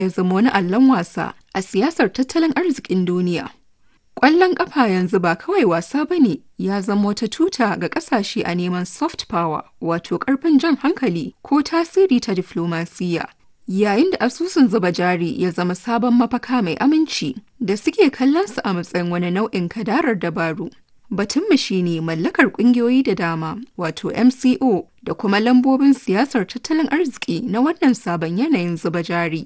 ya zama wani allon wasa a siyasar tattalin arzikin duniya. Ƙwallon ƙafa yanzu ba kawai wasa ba ne ya zama wata tuta ga ƙasashe a neman soft power wato ƙarfin jan hankali ko tasiri ta diflomasiyya. Yayin da asusun zuba jari ya zama sabon mafaka mai aminci da suke kallonsa a matsayin wani nau'in kadarar dabaru. Batunmu shi ne mallakar ƙungiyoyi da dama wato MCO da kuma lambobin siyasar tattalin arziki na wannan sabon yanayin zuba jari.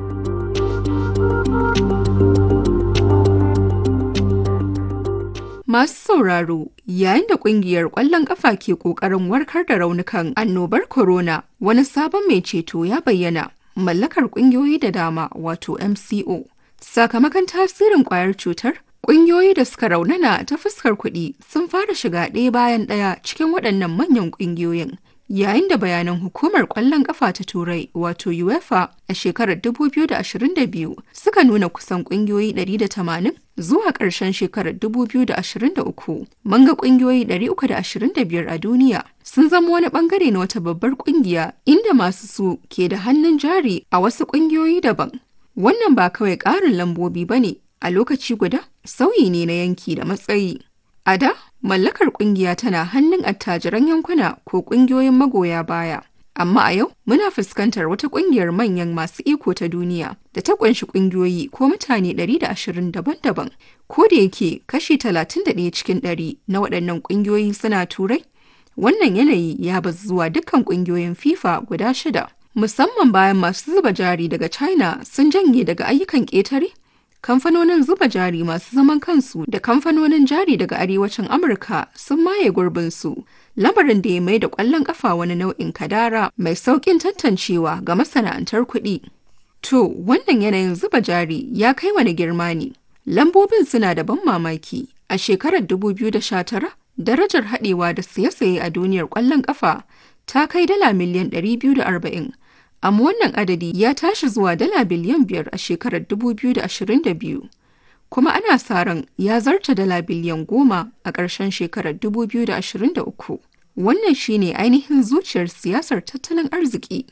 Masu sauraro yayin da kungiyar ƙwallon ƙafa ke ƙoƙarin warkar da raunukan annobar corona wani sabon mai ceto ya bayyana mallakar ƙungiyoyi da dama wato MCO. Sakamakon tasirin ƙwayar cutar, ƙungiyoyi da suka raunana ta fuskar kuɗi sun fara shiga ɗaya bayan ɗaya cikin waɗannan manyan ƙungiyoyin. Yayin da bayanan hukumar ƙwallon ƙafa ta Turai wato UEFA a shekarar 2022 suka nuna kusan ƙungiyoyi 180 zuwa ƙarshen shekarar 2023 mun ga ƙungiyoyi 325 a duniya sun zama wani ɓangare na wata babbar ƙungiya inda masu su ke da hannun jari a wasu ƙungiyoyi daban. Wannan ba kawai ƙarin lambobi ba ne a lokaci guda sauyi ne na yanki da matsayi. A da, mallakar kungiya tana hannun attajiran yankuna ko kungiyoyin magoya baya. Amma a yau muna fuskantar wata kungiyar manyan masu iko ta duniya da ta kunshi kungiyoyi ko mutane 120 daban-daban. Ko da yake kashi 31 cikin 100 na waɗannan kungiyoyi suna turai, wannan yanayi ya bazu zuwa dukkan kungiyoyin FIFA guda shida. Musamman bayan masu zuba jari daga China sun janye daga ayyukan ƙetare kamfanonin zuba jari masu zaman kansu da kamfanonin jari daga arewacin amurka sun maye gurbinsu lamarin da ya mai da kwallon kafa wani nau'in kadara mai sauƙin tantancewa ga masana'antar kuɗi to wannan yanayin zuba jari ya kai wani girma ne lambobin suna da ban mamaki a shekarar 2019 darajar haɗewa da siye-siye a duniyar kwallon kafa ta kai dala miliyan 240 amma wannan adadi ya tashi zuwa dala biliyan biyar a shekarar 2022 kuma ana sa ran ya zarta dala biliyan goma a ƙarshen shekarar 2023 wannan shine ainihin zuciyar siyasar tattalin arziki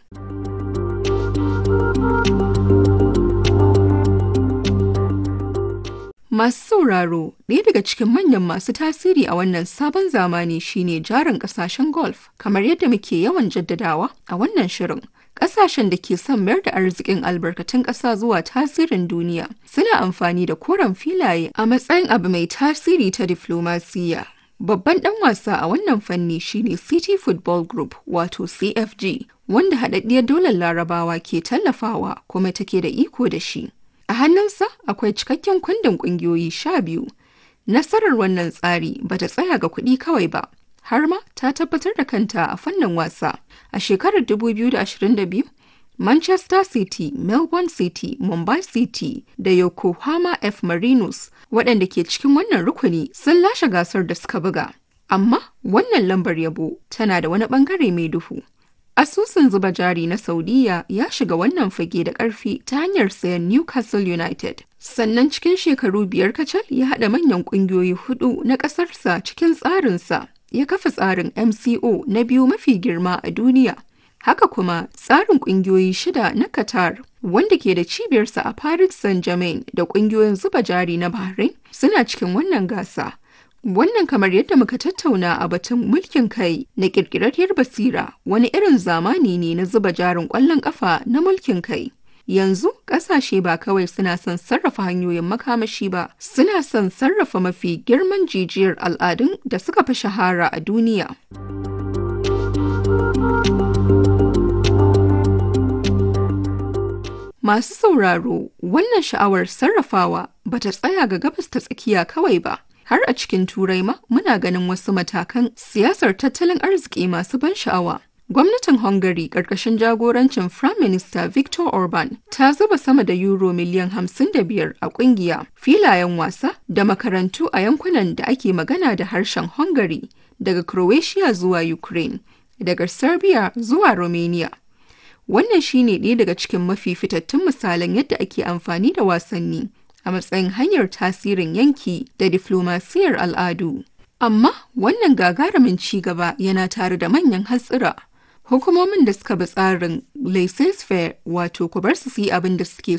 Masu sauraro, ɗaya daga cikin manyan masu tasiri a wannan sabon zamani shine jarin ƙasashen golf, kamar yadda muke yawan jaddadawa a wannan shirin. Ƙasashen da ke son mayar da arzikin albarkatun ƙasa zuwa tasirin duniya suna amfani da koren filaye a matsayin abu mai tasiri ta diflomasiyya. Babban ɗan wasa a wannan fanni shine City Football Group wato CFG, wanda haɗaɗɗiyar dolar larabawa ke tallafawa kuma take da iko da shi. A hannunsa akwai cikakken kundin ƙungiyoyi sha biyu. Nasarar wannan tsari ba ta tsaya ga kuɗi kawai ba, har ma ta tabbatar da kanta a fannin wasa. A shekarar 2022, Manchester City, Melbourne City, Mumbai City da Yokohama F. Marinos waɗanda ke cikin wannan rukuni sun lashe gasar da suka buga. Amma wannan lambar yabo tana da wani ɓangare mai duhu. Asusun zuba jari na Saudiya ya shiga wannan fage da ƙarfi ta hanyar sayan Newcastle United. Sannan cikin shekaru biyar kacal ya haɗa manyan ƙungiyoyi hudu na ƙasarsa cikin tsarinsa. Ya kafa tsarin MCO na biyu mafi girma a duniya. Haka kuma tsarin ƙungiyoyi shida na Qatar wanda ke da cibiyarsa a Paris Saint-Germain da ƙungiyoyin zuba jari na Bahrain suna cikin wannan gasa. Wannan kamar yadda muka tattauna a batun mulkin kai na ƙirƙirarriyar basira wani irin zamani ne na zuba jarin ƙwallon ƙafa na mulkin kai. Yanzu ƙasashe ba kawai suna son sarrafa hanyoyin makamashi ba, suna son sarrafa mafi girman jijiyar al'adun da suka fi shahara a duniya. Masu sauraro, wannan sha'awar sarrafawa ba ta tsaya ga gabas ta tsakiya kawai ba. har a cikin turai ma muna ganin wasu matakan siyasar tattalin arziki masu ban sha'awa. Gwamnatin Hungary ƙarƙashin jagorancin Prime Minister Viktor Orban ta zuba sama da euro miliyan 55 a ƙungiya, filayen wasa da makarantu a yankunan da ake magana da harshen Hungary daga Croatia zuwa Ukraine, daga Serbia zuwa Romania. Wannan shine ɗaya daga cikin mafi fitattun misalan yadda ake amfani da wasanni a matsayin hanyar tasirin yanki da diflomasiyar al'adu. Amma wannan gagarumin ci gaba yana tare da manyan hatsira. Hukumomin da suka bi tsarin laissez-faire wato ku bar su su yi abin da suke